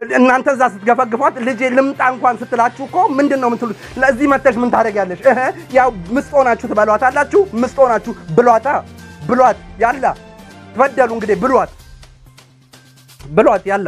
እናንተ እዛ ስትገፈግፏት ልጄ ልምጣ እንኳን ስትላችሁ እኮ ምንድን ነው የምትሉት? ለዚህ መተሽ ምን ታደርጊያለሽ? እህ ያው ምስጥ ሆናችሁ ትበሏት አላችሁ። ምስጥ ሆናችሁ ብሏታ ብሏት ያላ ትበደሉ እንግዲህ ብሏት ብሏት ያላ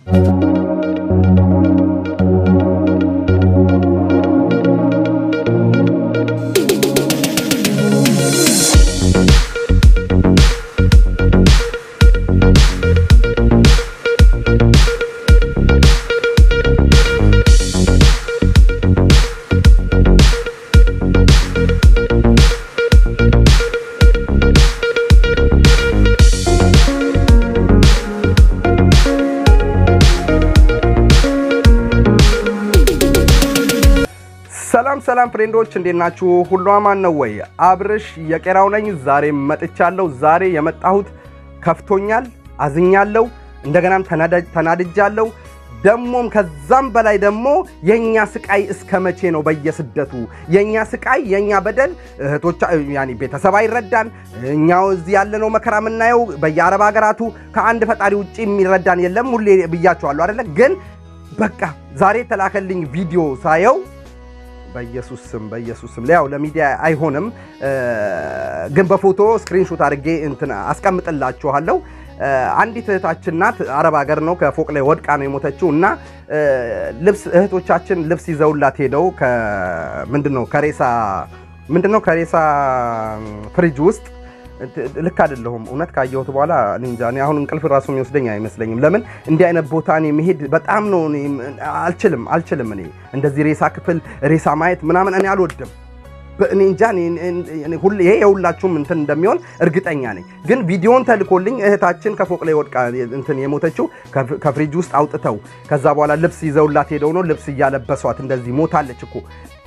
ሰላም ሰላም ፍሬንዶች እንዴት ናችሁ? ሁሉ አማን ነው ወይ? አብርሽ የቄራው ነኝ። ዛሬ መጥቻለሁ። ዛሬ የመጣሁት ከፍቶኛል፣ አዝኛለሁ፣ እንደገናም ተናድጃለሁ። ደሞም ከዛም በላይ ደግሞ የኛ ስቃይ እስከ መቼ ነው? በየስደቱ የኛ ስቃይ የኛ በደል እህቶቻ ያኒ ቤተሰብ አይረዳን። እኛው እዚህ ያለነው መከራ የምናየው በየአረብ ሀገራቱ ከአንድ ፈጣሪ ውጭ የሚረዳን የለም። ሁሌ ብያቸዋለሁ አይደለ? ግን በቃ ዛሬ የተላከልኝ ቪዲዮ ሳየው በኢየሱስ ስም በኢየሱስ ስም ያው ለሚዲያ አይሆንም፣ ግን በፎቶ ስክሪንሾት አድርጌ እንትን አስቀምጥላችኋለሁ። አንዲት እህታችን ናት፣ አረብ ሀገር ነው። ከፎቅ ላይ ወድቃ ነው የሞተችው እና ልብስ እህቶቻችን ልብስ ይዘውላት ሄደው ምንድን ነው ከሬሳ ምንድን ነው ከሬሳ ፍሪጅ ውስጥ ልክ አይደለሁም። እውነት ካየሁት በኋላ እኔ እንጃ። እኔ አሁን እንቅልፍ ራሱ የሚወስደኝ አይመስለኝም። ለምን እንዲህ አይነት ቦታ እኔ መሄድ በጣም ነው አልችልም አልችልም። እኔ እንደዚህ ሬሳ ክፍል ሬሳ ማየት ምናምን እኔ አልወድም። እኔ እንጃ ይሄ የሁላችሁም እንትን እንደሚሆን እርግጠኛ ነኝ። ግን ቪዲዮን ተልኮልኝ እህታችን ከፎቅ ላይ ወድቃ እንትን የሞተችው ከፍሪጅ ውስጥ አውጥተው ከዛ በኋላ ልብስ ይዘውላት ሄደው ነው ልብስ እያለበሷት እንደዚህ ሞታለች እኮ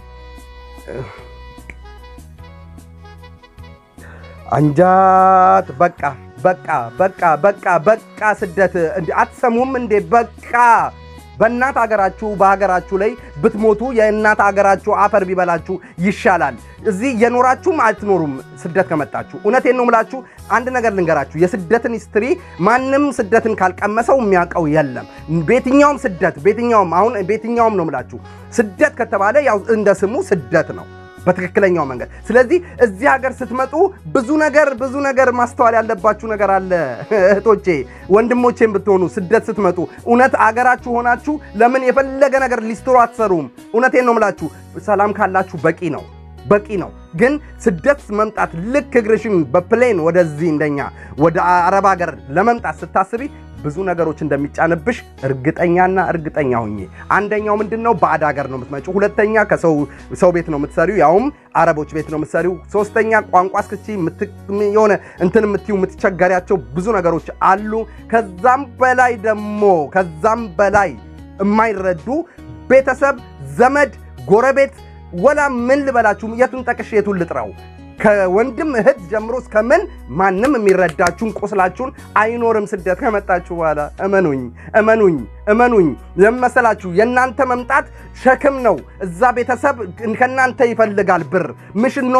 አንጃት በቃ በቃ በቃ በቃ በቃ ስደት እንዴ አትሰሙም እንዴ? በቃ በእናት አገራችሁ በሀገራችሁ ላይ ብትሞቱ የእናት አገራችሁ አፈር ቢበላችሁ ይሻላል። እዚህ እየኖራችሁም አትኖሩም ስደት ከመጣችሁ። እውነቴን ነው የምላችሁ። አንድ ነገር ልንገራችሁ፣ የስደትን ሂስትሪ ማንም ስደትን ካልቀመሰው የሚያውቀው የለም። ቤትኛውም ስደት ቤትኛውም አሁን ቤትኛውም ነው የምላችሁ ስደት ከተባለ ያው እንደ ስሙ ስደት ነው በትክክለኛው መንገድ። ስለዚህ እዚህ ሀገር ስትመጡ ብዙ ነገር ብዙ ነገር ማስተዋል ያለባችሁ ነገር አለ። እህቶቼ ወንድሞቼም ብትሆኑ ስደት ስትመጡ እውነት አገራችሁ ሆናችሁ ለምን የፈለገ ነገር ሊስትሮ አትሰሩም? እውነቴን ነው የምላችሁ። ሰላም ካላችሁ በቂ ነው በቂ ነው። ግን ስደት መምጣት ልክ እግርሽን በፕሌን ወደዚህ እንደኛ ወደ አረብ ሀገር ለመምጣት ስታስቢ ብዙ ነገሮች እንደሚጫንብሽ እርግጠኛና እርግጠኛ ሁኜ። አንደኛው ምንድን ነው? ባዕድ ሀገር ነው የምትመጪው። ሁለተኛ ከሰው ቤት ነው የምትሰሪው፣ ያውም አረቦች ቤት ነው የምትሰሪው። ሶስተኛ ቋንቋ እስክቺ የሆነ እንትን የምትዩ የምትቸገሪያቸው ብዙ ነገሮች አሉ። ከዛም በላይ ደግሞ ከዛም በላይ የማይረዱ ቤተሰብ፣ ዘመድ፣ ጎረቤት ወላ ምን ልበላችሁ፣ የቱን ጠቅሽ የቱን ልጥራው ከወንድም እህት ጀምሮ እስከ ምን ማንም የሚረዳችሁን ቁስላችሁን አይኖርም። ስደት ከመጣችሁ በኋላ እመኑኝ እመኑኝ እመኑኝ ለመሰላችሁ የእናንተ መምጣት ሸክም ነው። እዛ ቤተሰብ ከእናንተ ይፈልጋል ብር ምሽኖ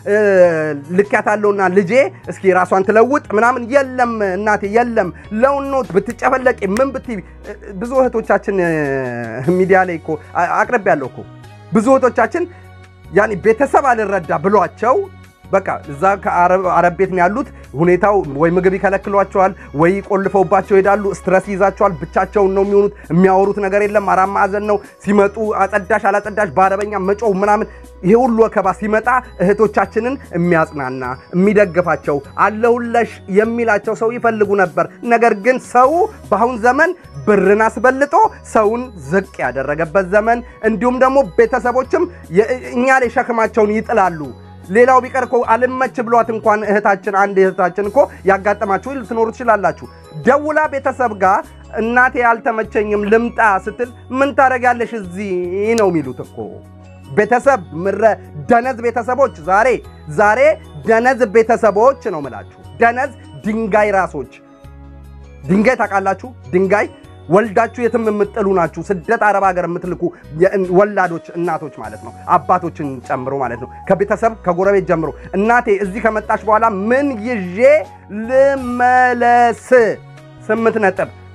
ልኪያታለሁና ልጄ እስኪ ራሷን ትለውጥ ምናምን የለም እናቴ የለም። ለውኖ ብትጨፈለቂ ምን ብትይ ብዙ እህቶቻችን ሚዲያ ላይ እኮ አቅርቤያለሁ እኮ ብዙ እህቶቻችን ያኔ ቤተሰብ አልረዳ ብሏቸው በቃ እዛ ከአረብ ቤት ነው ያሉት። ሁኔታው ወይ ምግብ ይከለክሏቸዋል፣ ወይ ቆልፈውባቸው ይሄዳሉ። ስትረስ ይዛቸዋል። ብቻቸውን ነው የሚሆኑት። የሚያወሩት ነገር የለም። አራት ማዕዘን ነው ሲመጡ፣ አጸዳሽ አላጸዳሽ በአረበኛ መጮህ ምናምን። ይሄ ሁሉ ወከባ ሲመጣ እህቶቻችንን የሚያጽናና የሚደግፋቸው አለሁለሽ የሚላቸው ሰው ይፈልጉ ነበር። ነገር ግን ሰው በአሁን ዘመን ብርን አስበልጦ ሰውን ዝቅ ያደረገበት ዘመን፣ እንዲሁም ደግሞ ቤተሰቦችም እኛ ላይ ሸክማቸውን ይጥላሉ። ሌላው ቢቀር እኮ አልመች ብሏት እንኳን እህታችን አንድ እህታችን እኮ ያጋጠማችሁ ልትኖሩ ትችላላችሁ። ደውላ ቤተሰብ ጋር እናቴ አልተመቸኝም ልምጣ ስትል ምን ታደርጊያለሽ እዚህ ነው የሚሉት እኮ ቤተሰብ ምረ ደነዝ ቤተሰቦች ዛሬ ዛሬ ደነዝ ቤተሰቦች ነው ምላችሁ። ደነዝ ድንጋይ ራሶች ድንጋይ ታውቃላችሁ? ድንጋይ ወልዳችሁ የትም የምጥሉ ናችሁ። ስደት አረብ ሀገር የምትልኩ ወላዶች እናቶች ማለት ነው፣ አባቶችን ጨምሮ ማለት ነው። ከቤተሰብ ከጎረቤት ጀምሮ እናቴ እዚህ ከመጣች በኋላ ምን ይዤ ልመለስ? ስምንት ነጥብ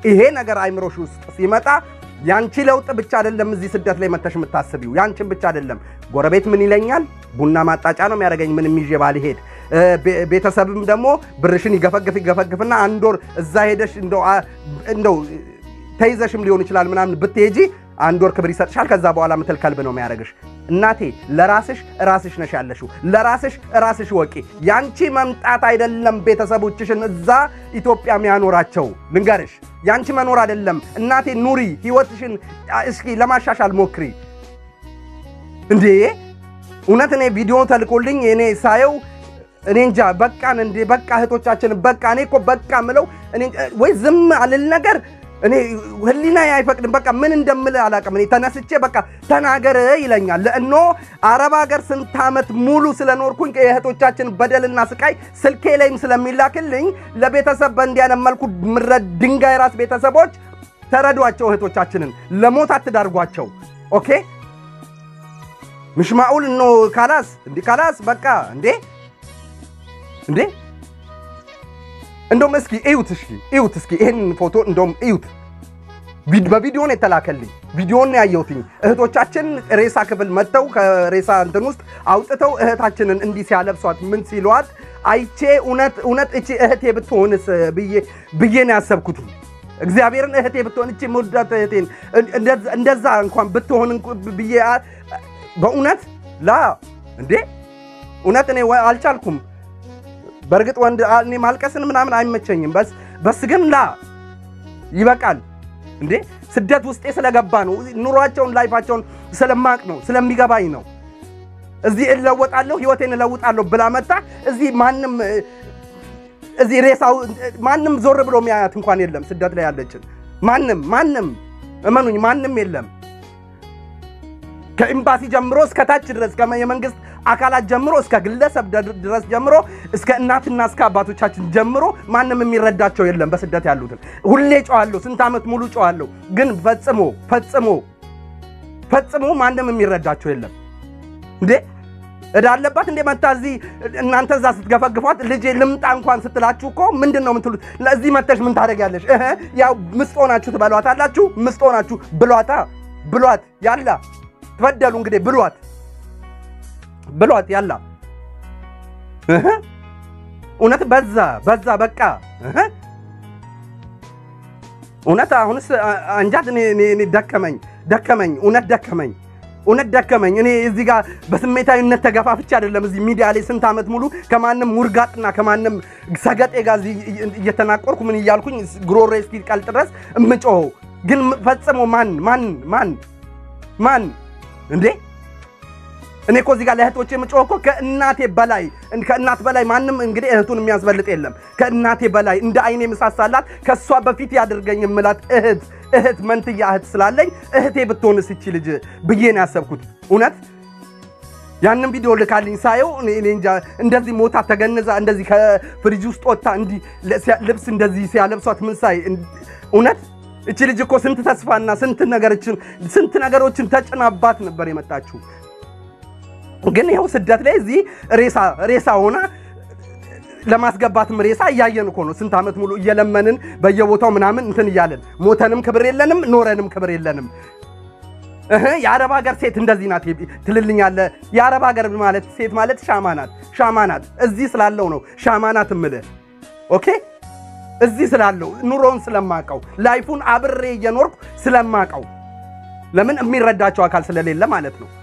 ይሄ ነገር አይምሮሽ ውስጥ ሲመጣ ያንቺ ለውጥ ብቻ አይደለም እዚህ ስደት ላይ መተሽ የምታስቢው ያንቺን ብቻ አይደለም። ጎረቤት ምን ይለኛል፣ ቡና ማጣጫ ነው የሚያደርገኝ ምንም ይዤ ባልሄድ። ቤተሰብም ደግሞ ብርሽን ይገፈግፍ ይገፈግፍና አንድ ወር እዛ ሄደሽ እንደው ተይዘሽም ሊሆን ይችላል ምናምን ብትሄጂ አንድ ወር ክብር ይሰጥሻል። ከዛ በኋላ ምትል ከልብ ነው የሚያደርግሽ። እናቴ ለራስሽ ራስሽ ነሽ ያለሽው። ለራስሽ ራስሽ ወቂ። ያንቺ መምጣት አይደለም ቤተሰቦችሽን እዛ ኢትዮጵያ የሚያኖራቸው ልንገርሽ፣ ያንቺ መኖር አይደለም እናቴ። ኑሪ ህይወትሽን እስኪ ለማሻሻል ሞክሪ። እንዴ እውነት እኔ ቪዲዮ ተልኮልኝ እኔ ሳየው እኔ እንጃ በቃን እንዴ በቃ እህቶቻችን በቃ እኔ እኮ በቃ ምለው እኔ ወይ ዝም አልል ነገር እኔ ህሊና አይፈቅድም። በቃ ምን እንደምል አላውቅም። እኔ ተነስቼ በቃ ተናገር ይለኛል። ለእኖ አረብ ሀገር ስንት ዓመት ሙሉ ስለኖርኩኝ የእህቶቻችን በደልና ስቃይ ስልኬ ላይም ስለሚላክልኝ ለቤተሰብ በእንዲህ አይነት መልኩ ምረድ ድንጋይ ራስ ቤተሰቦች ተረዷቸው። እህቶቻችንን ለሞት አትዳርጓቸው። ኦኬ ምሽማኡል እኖ ካላስ እንዲህ ካላስ በቃ እንዴ እንዴ እንደውም እስኪ እዩት፣ እሺ እዩት፣ እስኪ ይሄን ፎቶ እንደውም እዩት። በቪዲዮ ነው የተላከልኝ፣ ቪዲዮን ያየሁትኝ። እህቶቻችን ሬሳ ክፍል መጥተው ከሬሳ እንትን ውስጥ አውጥተው እህታችንን እንዲህ ሲያለብሷት ምን ሲሏት አይቼ እውነት እውነት እቺ እህቴ ብትሆንስ ብዬ ነው ያሰብኩት። እግዚአብሔርን እህቴ ብትሆን እቺ መውዳት እህቴን እንደዛ እንኳን ብትሆን ብዬ በእውነት ላ እንዴ እውነት እኔ አልቻልኩም። በእርግጥ ወንድ እኔ ማልቀስን ምናምን አይመቸኝም። በስ በስ ግን ላ ይበቃል እንዴ ስደት ውስጤ ስለገባ ነው። ኑሯቸውን ላይፋቸውን ስለማቅ ነው ስለሚገባኝ ነው። እዚህ እለወጣለሁ ህይወቴን እለውጣለሁ ብላ መጣ። እዚህ ማንም እዚህ ሬሳው ማንም ዞር ብሎ የሚያያት እንኳን የለም። ስደት ላይ ያለችን ማንም ማንም እመኑኝ ማንም የለም። ከኤምባሲ ጀምሮ እስከ ታች ድረስ የመንግስት አካላት ጀምሮ እስከ ግለሰብ ድረስ ጀምሮ እስከ እናትና እስከ አባቶቻችን ጀምሮ ማንም የሚረዳቸው የለም። በስደት ያሉትን ሁሌ ጨዋለሁ፣ ስንት ዓመት ሙሉ ጨዋለሁ። ግን ፈጽሞ ፈጽሞ ፈጽሞ ማንም የሚረዳቸው የለም። እንዴ እዳ አለባት እንዴ መታ እዚህ እናንተ እዛ ስትገፈግፏት ልጄ ልምጣ እንኳን ስትላችሁ እኮ ምንድን ነው የምትሉት? ለዚህ መተሽ ምን ታደርጊያለሽ? ያው ምስጦ ናችሁ ትበሏት አላችሁ። ምስጦ ናችሁ ብሏታ ብሏት ያላ ትበደሉ እንግዲህ ብሏት ብሏት ያላ እውነት በዛ በዛ በቃ እውነት አሁንስ አንጃት ደከመኝ ደከመኝ እውነት ደከመኝ እውነት ደከመኝ። እኔ እዚህ ጋር በስሜታዊነት ተገፋፍቼ አይደለም እዚህ ሚዲያ ላይ ስንት ዓመት ሙሉ ከማንም ውርጋጥና ከማንም ሰገጤ ጋር እየተናቆርኩ ምን እያልኩኝ ጉሮሮ እስኪቀልጥ ድረስ እምጮኸው ግን ፈጽሞ ማን ማን ማን ማን እንዴ እኔ እኮ እዚህ ጋር ለእህቶቼ የምጮህ እኮ ከእናቴ በላይ ከእናት በላይ ማንም እንግዲህ እህቱን የሚያስበልጥ የለም። ከእናቴ በላይ እንደ አይኔ ምሳሳላት ከእሷ በፊት ያድርገኝ የምላት እህት እህት መንትያ እህት ስላለኝ እህቴ ብትሆንስ ይቺ ልጅ ብዬ ነው ያሰብኩት። እውነት ያንን ቪዲዮ ልካልኝ ሳየው እኔ እንጃ እንደዚህ ሞታ ተገንዛ እንደዚህ ከፍሪጅ ውስጥ ወጥታ እንዲህ ልብስ እንደዚህ ሲያለብሷት ምን ሳይ እውነት እቺ ልጅ እኮ ስንት ተስፋና ስንት ነገሮችን ስንት ነገሮችን ተጭናባት ነበር የመጣችው። ግን ይኸው ስደት ላይ እዚህ ሬሳ ሬሳ ሆና ለማስገባትም ሬሳ እያየን እኮ ነው። ስንት ዓመት ሙሉ እየለመንን በየቦታው ምናምን እንትን እያለን ሞተንም ክብር የለንም፣ ኖረንም ክብር የለንም። እህ የአረብ ሀገር ሴት እንደዚህ ናት ትልልኛለህ። የአረብ ሀገር ማለት ሴት ማለት ሻማ ናት፣ ሻማ ናት። እዚህ ስላለው ነው ሻማ ናት እምልህ። ኦኬ እዚህ ስላለው ኑሮውን ስለማቀው ላይፉን አብሬ እየኖርኩ ስለማቀው ለምን የሚረዳቸው አካል ስለሌለ ማለት ነው።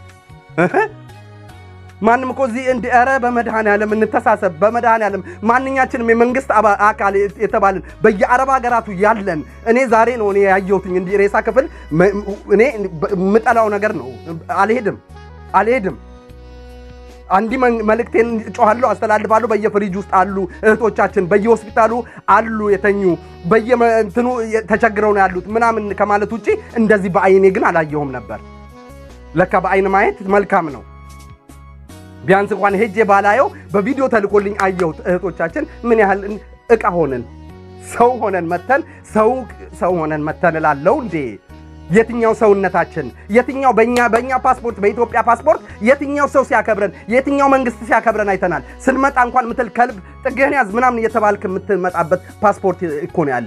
ማንም እኮ እዚህ እንዲ ኧረ በመድኃኔዓለም እንተሳሰብ። በመድኃኔዓለም ማንኛችንም የመንግስት አካል የተባልን በየአረብ ሀገራቱ ያለን እኔ ዛሬ ነው እኔ ያየሁትኝ እንዲህ ሬሳ ክፍል እኔ የምጠላው ነገር ነው። አልሄድም አልሄድም። አንዲ መልእክቴን ጮኋለሁ፣ አስተላልፋለሁ። በየፍሪጅ ውስጥ አሉ እህቶቻችን፣ በየሆስፒታሉ አሉ የተኙ በየእንትኑ ተቸግረው ነው ያሉት ምናምን ከማለት ውጭ እንደዚህ በአይኔ ግን አላየሁም ነበር። ለካ በአይን ማየት መልካም ነው። ቢያንስ እንኳን ሄጄ ባላየው በቪዲዮ ተልኮልኝ አየሁት። እህቶቻችን ምን ያህል እቃ ሆነን ሰው ሆነን መተን ሰው ሰው ሆነን መተን እላለሁ እንዴ የትኛው ሰውነታችን የትኛው በእኛ በእኛ ፓስፖርት በኢትዮጵያ ፓስፖርት የትኛው ሰው ሲያከብረን የትኛው መንግስት ሲያከብረን አይተናል። ስንመጣ እንኳን ምትል ከልብ ጥግህን ያዝ ምናምን እየተባልክ የምትመጣበት ፓስፖርት እኮ ነው ያለ።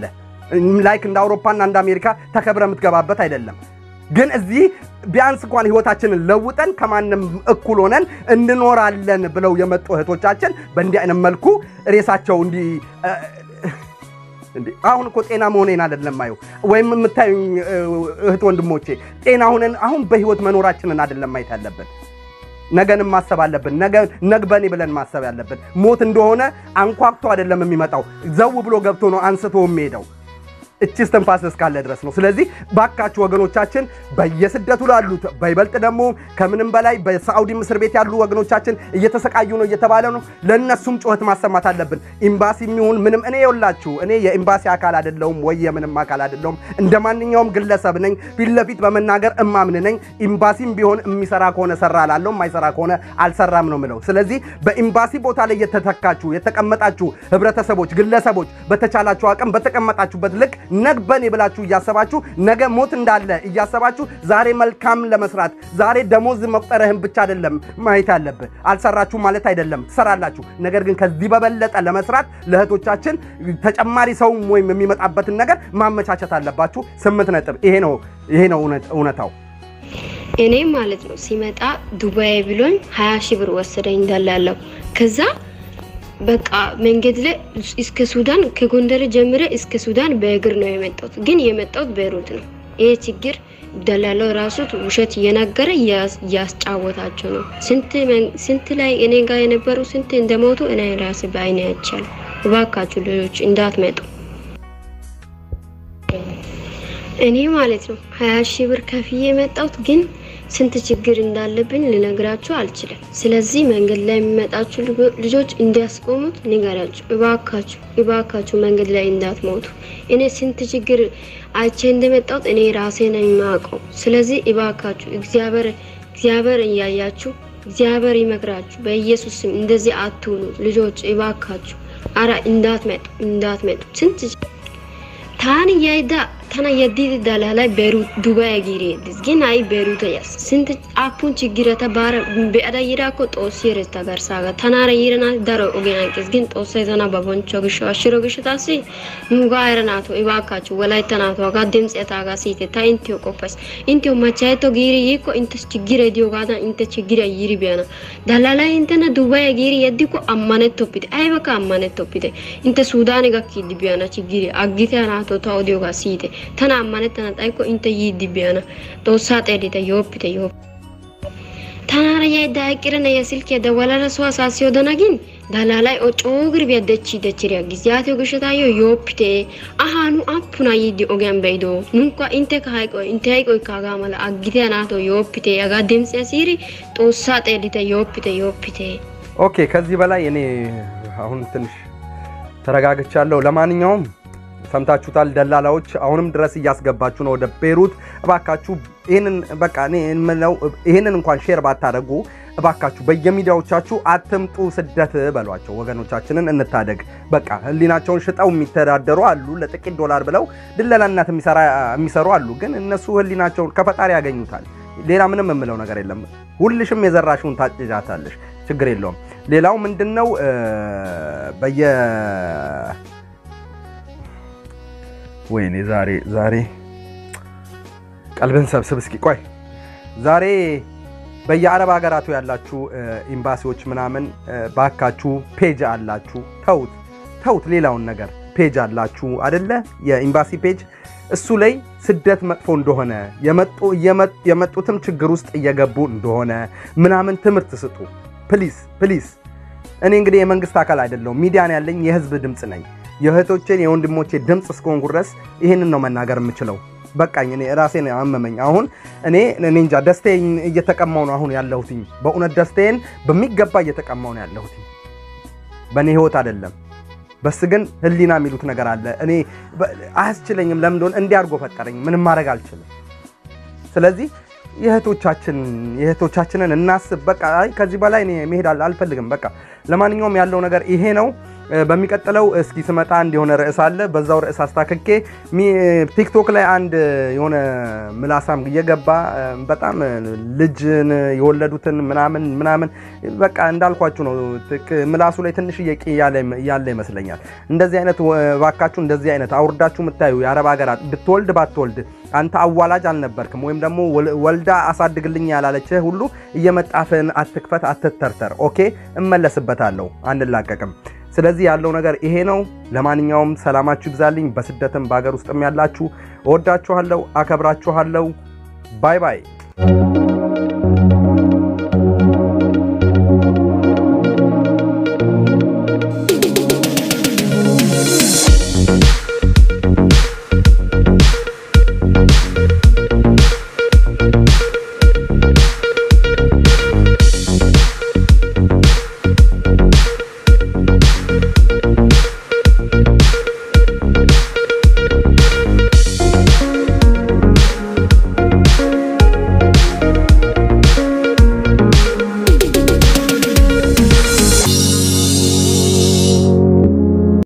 ላይክ እንደ አውሮፓና እንደ አሜሪካ ተከብረ የምትገባበት አይደለም። ግን እዚህ ቢያንስ እንኳን ህይወታችንን ለውጠን ከማንም እኩል ሆነን እንኖራለን ብለው የመጡ እህቶቻችን በእንዲህ አይነት መልኩ ሬሳቸው እንዲህ እንዴ አሁን እኮ ጤና መሆኔን አይደለም ማየው ወይም የምታዩኝ እህት ወንድሞቼ ጤና ሆነን አሁን በህይወት መኖራችንን አይደለም ማየት ያለብን። ነገንም ማሰብ አለብን። ነገ ነግበኔ ብለን ማሰብ ያለብን። ሞት እንደሆነ አንኳኩቶ አይደለም የሚመጣው፣ ዘው ብሎ ገብቶ ነው አንስቶ የሚሄደው። እቺ እስትንፋስ እስካለ ድረስ ነው። ስለዚህ ባካችሁ ወገኖቻችን በየስደቱ ላሉት በይበልጥ ደግሞ ከምንም በላይ በሳዑዲ እስር ቤት ያሉ ወገኖቻችን እየተሰቃዩ ነው እየተባለ ነው። ለእነሱም ጩኸት ማሰማት አለብን። ኤምባሲ የሚሆን ምንም እኔ የውላችሁ እኔ የኤምባሲ አካል አይደለሁም ወይ የምንም አካል አይደለሁም። እንደ ማንኛውም ግለሰብ ነኝ። ፊት ለፊት በመናገር እማምን ነኝ። ኤምባሲም ቢሆን የሚሰራ ከሆነ ሰራ ላለው የማይሰራ ከሆነ አልሰራም ነው ምለው። ስለዚህ በኤምባሲ ቦታ ላይ የተተካችሁ የተቀመጣችሁ ህብረተሰቦች፣ ግለሰቦች በተቻላችሁ አቅም በተቀመጣችሁበት ልክ ነግበኔ ብላችሁ እያሰባችሁ ነገ ሞት እንዳለ እያሰባችሁ ዛሬ መልካም ለመስራት ዛሬ ደሞዝ መቁጠርህን ብቻ አይደለም ማየት ያለብህ። አልሰራችሁ ማለት አይደለም፣ ትሰራላችሁ። ነገር ግን ከዚህ በበለጠ ለመስራት ለእህቶቻችን ተጨማሪ ሰውም ወይም የሚመጣበትን ነገር ማመቻቸት አለባችሁ። ስምንት ነጥብ። ይሄ ነው ይሄ ነው እውነታው። እኔ ማለት ነው ሲመጣ ዱባይ ብሎኝ ሀያ ሺህ ብር ወሰደኝ እንዳላለው ከዛ በቃ መንገድ ላይ እስከ ሱዳን ከጎንደር ጀምረ እስከ ሱዳን በእግር ነው የመጣሁት። ግን የመጣሁት ቤይሩት ነው። ይሄ ችግር ደላላው ራሱ ውሸት እየነገረ እያስጫወታቸው ነው። ስንት ላይ እኔ ጋር የነበሩ ስንት እንደሞቱ እኔ ራሴ በአይኔ አይቻለሁ። እባካችሁ ልጆች እንዳትመጡ። እኔ ማለት ነው ሀያ ሺህ ብር ከፍዬ የመጣሁት ግን ስንት ችግር እንዳለብኝ ልነግራችሁ አልችልም። ስለዚህ መንገድ ላይ የሚመጣችሁ ልጆች እንዲያስቆሙት ንገራችሁ። እባካችሁ እባካችሁ መንገድ ላይ እንዳትሞቱ። እኔ ስንት ችግር አይቼ እንደመጣሁት እኔ ራሴ ነኝ የማውቀው። ስለዚህ እባካችሁ እግዚአብሔር እግዚአብሔር እያያችሁ እግዚአብሔር ይመክራችሁ። በኢየሱስ ስም እንደዚህ አትሁኑ ልጆች እባካችሁ። አራ እንዳትመጡ እንዳትመጡ ስንት ታን ያይዳ ተና የዲድ ዳላላይ ቤሩት ዱባይ ጊሬድስ ግን አይ ቤሩት ያስ ስንት አፑን ችግረተ ባረ በአዳ ይራኮ ጦስ የረስታ ጋርሳጋ ተናረ ይረና ዳሮ ኦጌናንቅስ ግን ጦስ የተና በቦንቾ ግሾ አሽሮ ግሾ ታሲ ሙጋ አይረናቶ ኢባካቹ ወላይታ ናቶ ጋ ድምጽ የታጋ ሲቴ ታ ኢንቲዮ ቆፈስ ኢንቲዮ ማቻይቶ ጊሪ ይኮ ኢንተስ ችግረ ዲዮ ጋዳ ኢንተ ችግረ ይሪ ቢያና ዳላላይ ኢንተና ዱባይ ጊሪ የዲኮ አማነት ቶፒቴ አይበካ አማነት ቶፒቴ ኢንተ ሱዳን ጋኪ ዲቢያና ችግሪ አጊቴ ናቶ ታው ዲዮ ጋ ሲቴ tana ammanettana xayikko intte yiiddi biyana xoossaa xeellite yooppite yooppite tanaara yaydda eqqira na'iya silkkiya dawalada so asaa siyodana gin dalaalay o coogiri biya dechchi dechchiri aggis yaatiyo gishshataayyo yooppite ahaa nu appunaa yiiddi ogiyan be'ido nunkka intteka hayqoy intte hayqoykka hagaa mala aggite naato yooppite hagaa dimtsiya siiri xoossaa xeellite yooppite yooppite ኦኬ ከዚህ በላይ እኔ አሁን ትንሽ ተረጋግቻለሁ። ለማንኛውም ሰምታችሁታል። ደላላዎች አሁንም ድረስ እያስገባችሁ ነው ወደ ቤሩት። እባካችሁ ይህንን በቃ እኔ የምለው ይህንን እንኳን ሼር ባታደርጉ እባካችሁ በየሚዲያዎቻችሁ አትምጡ ስደት በሏቸው። ወገኖቻችንን እንታደግ። በቃ ህሊናቸውን ሽጠው የሚተዳደሩ አሉ፣ ለጥቂት ዶላር ብለው ድለላነት የሚሰሩ አሉ። ግን እነሱ ህሊናቸውን ከፈጣሪ ያገኙታል። ሌላ ምንም የምለው ነገር የለም። ሁልሽም የዘራሽውን ታጭጃታለሽ። ችግር የለውም። ሌላው ምንድን ነው በየ ወይኔ ዛሬ ዛሬ ቀልብን ሰብስብ እስኪ ቆይ። ዛሬ በየአረብ ሀገራቱ ያላችሁ ኤምባሲዎች ምናምን ባካችሁ ፔጅ አላችሁ፣ ተውት ተውት። ሌላውን ነገር ፔጅ አላችሁ አደለ? የኤምባሲ ፔጅ እሱ ላይ ስደት መጥፎ እንደሆነ የመጡትም ችግር ውስጥ እየገቡ እንደሆነ ምናምን ትምህርት ስጡ። ፕሊስ ፕሊስ። እኔ እንግዲህ የመንግስት አካል አይደለሁም፣ ሚዲያን ያለኝ የህዝብ ድምፅ ነኝ። የእህቶቼን የወንድሞቼ ድምፅ እስከሆንኩ ድረስ ይህንን ነው መናገር የምችለው። በቃኝ። እኔ ራሴን አመመኝ። አሁን እኔ እኔ እንጃ ደስታዬን እየተቀማው ነው አሁን ያለሁትኝ። በእውነት ደስታዬን በሚገባ እየተቀማው ነው ያለሁትኝ። በእኔ ህይወት አይደለም። በስ ግን ህሊና የሚሉት ነገር አለ። እኔ አያስችለኝም። ለምን እንደሆነ እንዲህ አድርጎ ፈጠረኝ። ምንም ማድረግ አልችልም። ስለዚህ የእህቶቻችን የእህቶቻችንን እናስብ። በቃ አይ ከዚህ በላይ እኔ መሄድ አልፈልግም። በቃ ለማንኛውም ያለው ነገር ይሄ ነው። በሚቀጥለው እስኪ ስመጣ አንድ የሆነ ርዕስ አለ። በዛው ርዕስ አስታክኬ ቲክቶክ ላይ አንድ የሆነ ምላሳም እየገባ በጣም ልጅን የወለዱትን ምናምን ምናምን በቃ እንዳልኳችሁ ነው። ምላሱ ላይ ትንሽ እየቂ ያለ ይመስለኛል። እንደዚህ አይነት ባካችሁ፣ እንደዚህ አይነት አውርዳችሁ የምታዩ የአረብ ሀገራት ብትወልድ ባትወልድ አንተ አዋላጅ አልነበርክም ወይም ደግሞ ወልዳ አሳድግልኝ ያላለችህ ሁሉ እየመጣፍን አትክፈት፣ አትተርተር። ኦኬ፣ እመለስበታለሁ፣ አንላቀቅም። ስለዚህ ያለው ነገር ይሄ ነው። ለማንኛውም ሰላማችሁ ይብዛልኝ። በስደትም በሀገር ውስጥም ያላችሁ እወዳችኋለሁ፣ አከብራችኋለሁ። ባይ ባይ